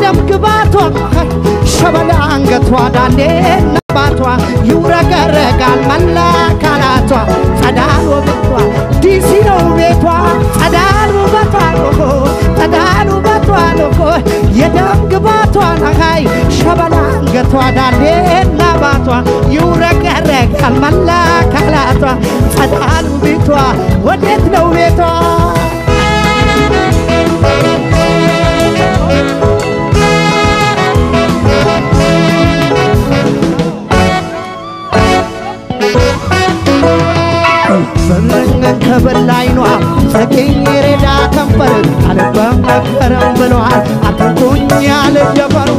የደም ግባቷ ሸበላ አንገቷ ዳሌና ባቷ ይውረገረጋል መላ አካላቷ ጸዳል ውበቷ ዲሲ ነው ቤቷ ጸዳል ውበቷ ኦሆ ጸዳል ውበቷ ኦሆ የደም ግባቷ ነሃይ ሸበላ አንገቷ ዳሌና ባቷ ይውረገረጋል መላ አካላቷ ጸዳል ቤቷ ወዴት ነው ቤቷ ፍርንግ ከበላይኗ ሰኪኝ ሬዳ ከንፈር አልበም መከረም ብለዋል አትንኩኝ ያለ ጀፈር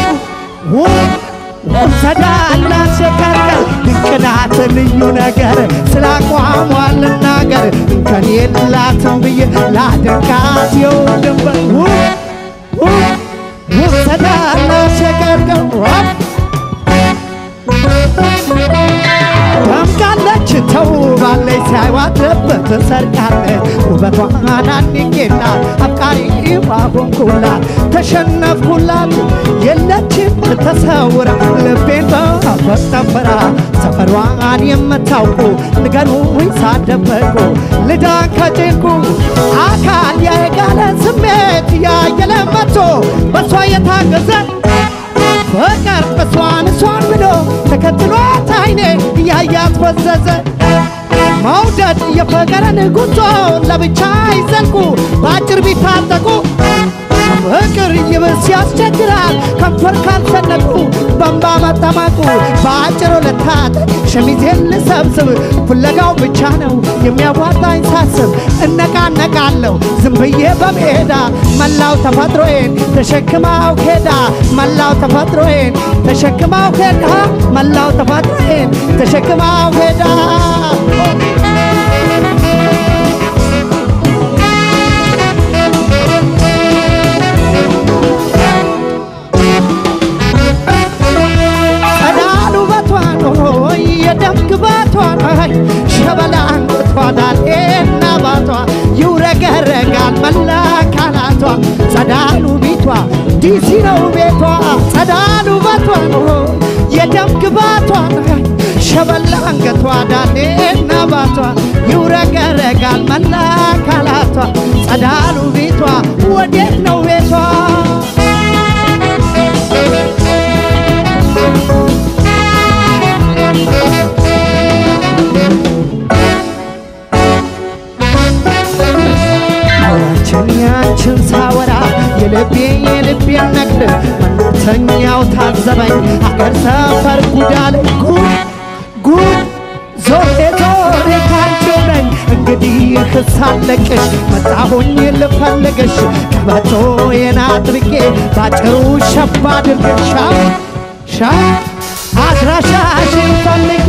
ሰዳና ሸከርከር ድንቅናት ልዩ ነገር ስላቋሟ ልናገር እንከን የላትም ብዬ ላደንቃት የውድንበር ሰዳና ሸከርከር ደምቃለች ተውባለች ሳይዋትበት ሰርቃለች ውበቷን አንቄና አፍቃሪ ባሆንኩላት ተሸነፍኩላት የለችም ተሰውራ ልቤን በፈጠፈራ ሰፈሯን የምታውቁ ንገሩኝ ሳደበቁ ልዳን ከጭንቁ አካል ያየጋለ ስሜት ያየለ መቶ በሷ የታገዘ ፍቅር እሷን እሷን ብሎ ተከትሏት አይኔ እያያት ፈዘዘ መውደድ የፍቅርን ጉዞ ለብቻ አይዘልቁ በአጭር ቢታጠቁ ፍቅር ይብስ ያስቸግራል ከንፈር ካልሰነቁ በንባ መጠማቁ በአጭሩ ልታጠቅ ሸሚዜን ልሰብስብ ፍለጋው ብቻ ነው የሚያዋጣኝ ሳስብ እነቃነቃለሁ ዝም ብዬ በሜዳ መላው ተፈጥሮዬን ተሸክማው ኬዳ መላው ተፈጥሮዬን ተሸክማው ኬዳ መላው ተፈጥሮዬን ተሸክማው ኬዳ ጸዳሉ በቷን ሆይ የደም ግባቷን ሆይ ሸበላ አንገቷ ዳሌና ባቷ ይውረገረጋል መላ አካላቷ ጸዳሉ ቤቷ ዲሲ ነው ቤቷ ጸዳሉ በቷን ሆይ የደም ግባቷን ሆይ ሸበላ አንገቷ ዳሌና ባቷ ይውረገረጋል መላ አካላቷ ጸዳሉ ቤቷ ወዴት ነው ቤቷ ያችን ያችን ሳወራ የልቤ የልቤን ነግድ መተኛው ታዘበኝ አገር ሰፈር ጉዳለ ጉድ ጉድ ዞሬ ዞሬ ካንቺው ነኝ እንግዲህ ክሳለቅሽ መጣሁኝ ልፈልግሽ ቀበቶዬን አጥብቄ ባጭሩ ሸባ አድርገሻ ሻ አድራሻሽን ፈልጌ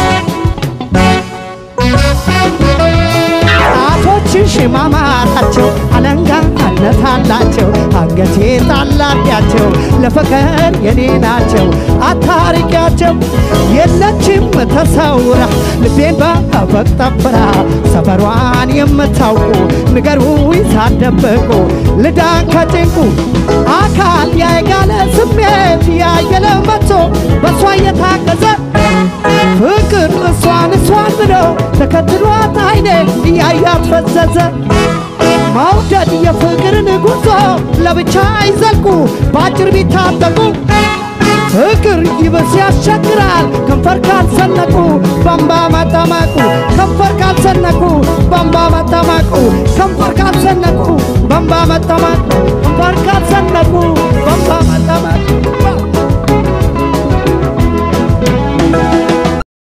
ጣቶችሽ ማማራቸው አለንጋነት አላቸው አንገቴ ጣላቢያቸው ለፍቅር የኔ ናቸው አታርቂያቸው የለችም ተሰውራ ልቤን በፈቅ ጠብራ ሰፈሯን የምታውቁ ንገሩኝ ሳትደብቁ ልዳን ከጭንቁ አካል ያየጋለ ስሜት ያየለ መቶ በእሷ እየታገዘ ፍቅር እሷን እሷን ብሎ ተከትሏት አይኔ እያያት ፈዘዘ መውደድ የፍቅርን ጉዞ ለብቻ አይዘልቁ በአጭር ቢታጠቁ ፍቅር ይብስ ያስቸግራል ከንፈር ካልሰነቁ በንባ መጠመቁ ከንፈር ካልሰነቁ በንባ መጠመቁ ከንፈር ካልሰነቁ በንባ መጠመቁ